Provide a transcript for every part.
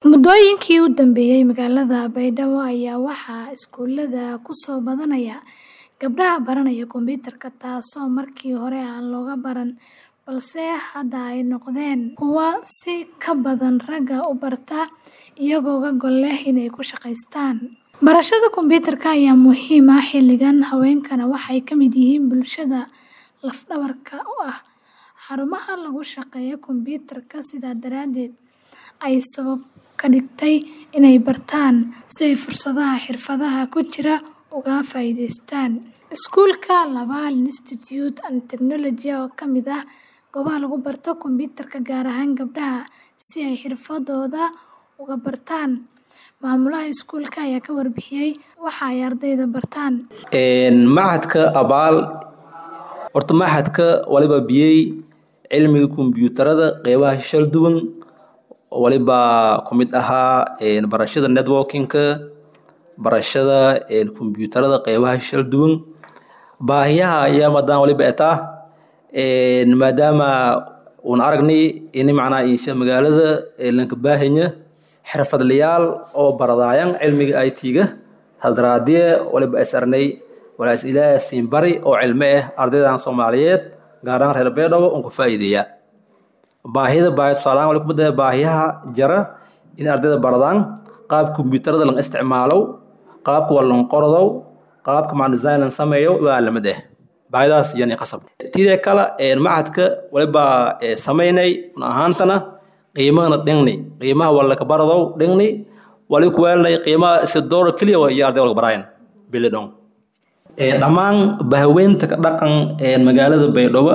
Muddooyinkii u dambeeyay, magaalada Baydhabo ayaa waxaa iskuulada ku soo badanaya gabdhaha baranaya kombiyuutarka, taasoo markii hore aan looga baran, balse hadda ay noqdeen kuwo si ka badan ragga u barta iyagoo ka gol leh inay ku shaqeystaan. Barashada kombiyuutarka ayaa muhiim ah xilligan, haweenkana waxay ka mid yihiin bulshada laf-dhabarka u ah xarumaha lagu shaqeeyo kombiyuutarka, sidaa darteed ay sabab ka dhigtay inay bartaan si ay fursadaha xirfadaha ku jira uga faa'iidaystaan. Iskuulka Laval Institute and Technology oo ka mid ah goobaha lagu barto kombiyuutarka gaar ahaan gabdhaha si ay xirfadooda uga bartaan. Maamulaha iskuulka ayaa ka warbixiyay waxa ay ardayda bartaan. Machadka Abaal horta machadka waliba biyey cilmiga kombiyuutarada qeybaha shal duwan waliba ku mid ahaa barashada networking-ka barashada kombiyuutarada qeybaha shal duwan baahiyaha ayaa madan waliba etaa maadaama uun aragnay ini macnaha insha magaalada lanka baahanya xirfadlayaal oo baradaayan cilmiga IT-ga hadraadiye waliba is arnay walaas ilaahay siin bari oo cilmi ah ardaydan Soomaaliyeed gaar ahaan reer Beedow oo ku faa'iideeya baahida baahida tusaale ahaan waliba mudada baahiyaha jara in ardayda baradaan qaab kombiyuutarada lan isticmaalo qaabka waa lan qordow qaabka macna design lan sameeyo waa lamid ah baahidaas yani qasab tidee kale machadka waliba sameynay un ahaantana qiimahana dhingni qiimaha waa laka baradow dhingni waliba kuwaalnay qiimaha si doolar keliya waa iyo arday walka baraayan bilidhon dhammaan bahaweynta ka dhaqan magaalada baydhabo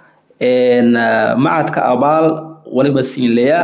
machadka abaal waliba siinleya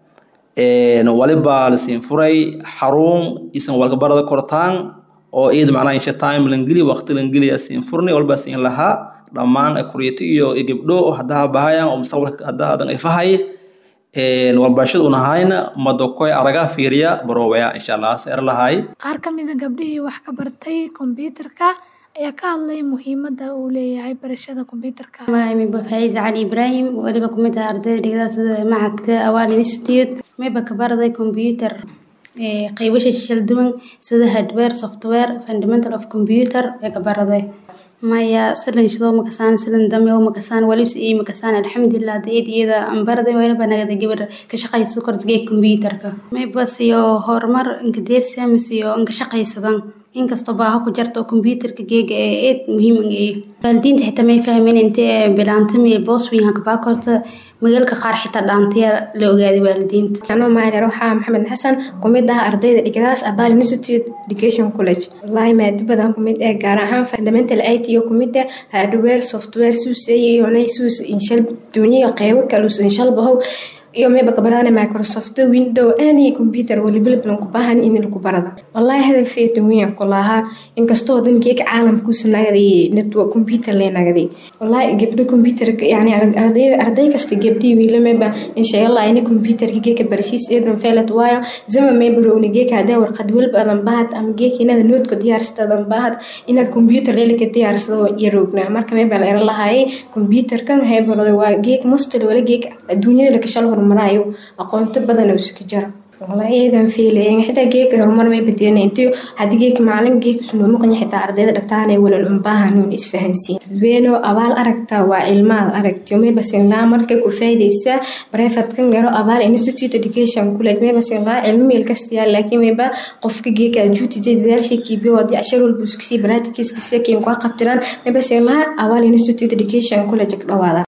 waliba lasiin furay xarun isan walka barada kortaan oo iyada macnaha insha time langeli waqti langeliya siin furnay waliba siin lahaa dhammaan kuriyati iyo gabdho haddaa bahayaan oo mustaqbalka haddaa adan ifahay walbarashada un ahayna madokoy araga fiiriya baroobaya insha allah seer lahay Qaar ka mid ah gabdhihii wax ka bartay kombiyuutarka ayaa ka hadlay muhiimadda uu leeyahay barashada kombiyuutarka. Magacayga Faiz Cali Ibrahim waliba ku mid ah ardayda dhigada sida machadka Awal Institute mayba ka baraday kombiyuutar qaybasha shal duwan sida hardware software fundamental of computer ee ka baraday maya silan shidoo makasaan silan dame oo makasaan walibs ii makasaan alxamdulillah deed iyada aan baraday waliba nagada gabar ka shaqayso kordhigay kombiyuutarka mayba siyo horumar inka deersi ama siyo inka shaqaysadan inkastoo baaha ku jarto kombiyuutarka geega ee eed muhiim ee waalidiinta xitaa may fahmeen intee bilaantami boos weyn ha kabaa korta magaalka qaar xitaa dhaantaya la ogaaday waalidiinta anoo maalir waxaa maxamed xasan kumid ah ardayda dhigadaas abal institute education college wallaahi maadi badan kumid ah gaar ahaan fundamental it iyo kumid ah hardware software suuseeyonay suus inshal duuniya qeybo kalus inshal bahow iyo mayba kabarana microsoft window any computer walibilbilan ku baahan in lagu barada wallaahi hadafeeta weyn ku lahaa inkastoo dankeeka caalamkuusa nagaday network computer lee nagaday wallaahi gabdho computer yani arday arday kasta gabdhii wiila mayba insha allah ini computerka geeka barashiis eedan feelat waayo zama mayba rowni geeka hadaa warqad walba adan bahad ama geeka inaad noodka diyaarsata adan bahad inaad computer leelika diyaarsado yaroogna marka mayba la era lahaayay computerkan haybalada waa geeka mustali wala geeka adduunyada lakashal horumarayo aqoonto badan oo iska jira wallaahi eedan fiilayen xitaa geeka horumar may badiyana intii haddii geeka macalin geeka isnoo maqanya xitaa ardayda dhataanay walan unbaahanuun isfahansiin dadweyno abaal aragtaa waa cilmaad aragtiyo mayba sinlaa markay ku faa'idaysaa brefatkan lero abaal institute education college mayba sinlaa cilmi meel kastayaa laakiin mayba qofka geeka ajuutijay dadaalshay kiibiyo hadii cashar walba iskasii baraatikiiskasii keen kua qabtiraan mayba sinlaa abaal institute education college ka dhawaada